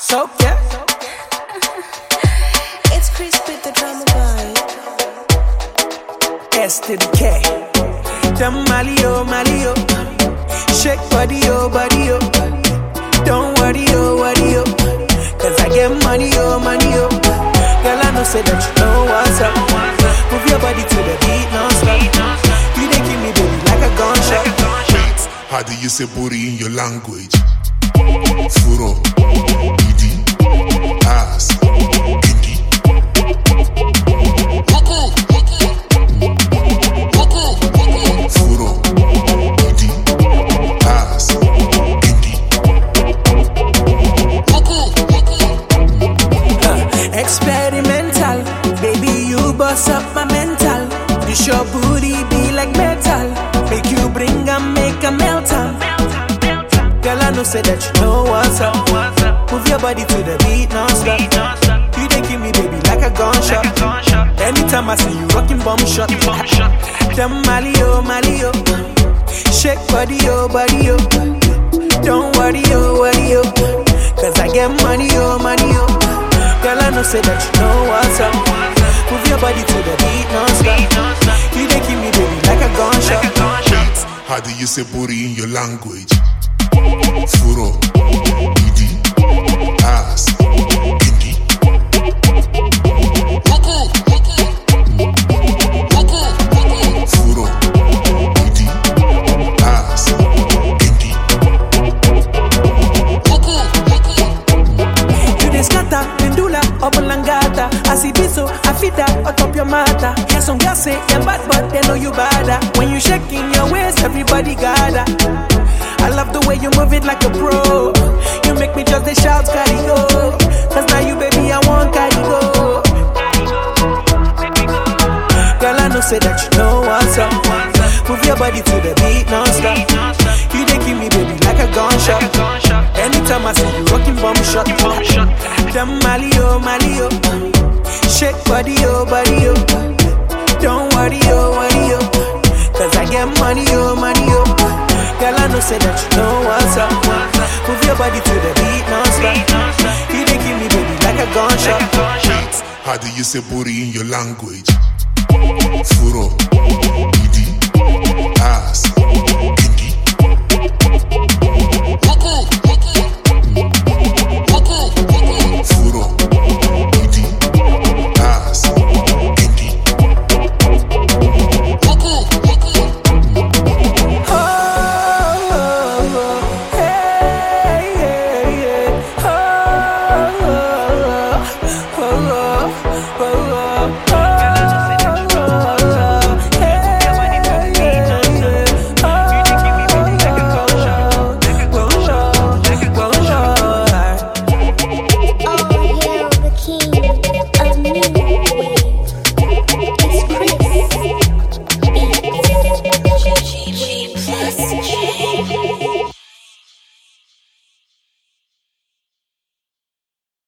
So yeah, It's Chris with the drama boy. S to the K. Them Mali oh Mali oh, shake body oh body oh. Don't worry oh worry oh, cause I get money oh money oh. Girl I know say that you know what's up. Move your body to the beat non-stop. You dey give me baby like a gunshot. How do you say booty in your language? Furo, idi, ass, kinky. Furo, idi, ass, kinky. Experimental, baby, you bust up my mental. This your booty be like metal. Make you bring and make a melt am. Girl, I know say that you know what's up. Move your body to the beat non-stop. You dey give me baby like a gunshot. Anytime I see you rocking bomb shot. Them Mali oh Mali oh, shake body oh body oh. Don't worry oh worry oh, cause I get money oh money oh. Girl, I know say that you know what's up. Move your body to the beat non-stop. You dey give me baby like a gunshot. How do you say booty in your language? Furo, idi, ass, kinky. Furo, idi, ass, kinky. You dey scatter, pendula, obolangata. I see this so I fit that on top your matter. Hear some girls say you're bad, but they know you badder. When you shaking your waist, everybody gather. I love the way you move it like a pro. You make me just a shout, carry go. Cause now you, baby, I want carry go. Girl, I know say that you know what's up. Move your body to the beat non-stop. You dey give me baby like a gunshot. Anytime I see you rocking bomb shot. Them Mali oh Mali oh, shake body oh body oh. Don't worry oh worry oh, cause I get money oh money oh. Girl, I know say that you know what's up. Move your body to the beat non-stop. You dey give me baby like a gunshot. How do you say booty in your language? Furo, idi, ass, kinky.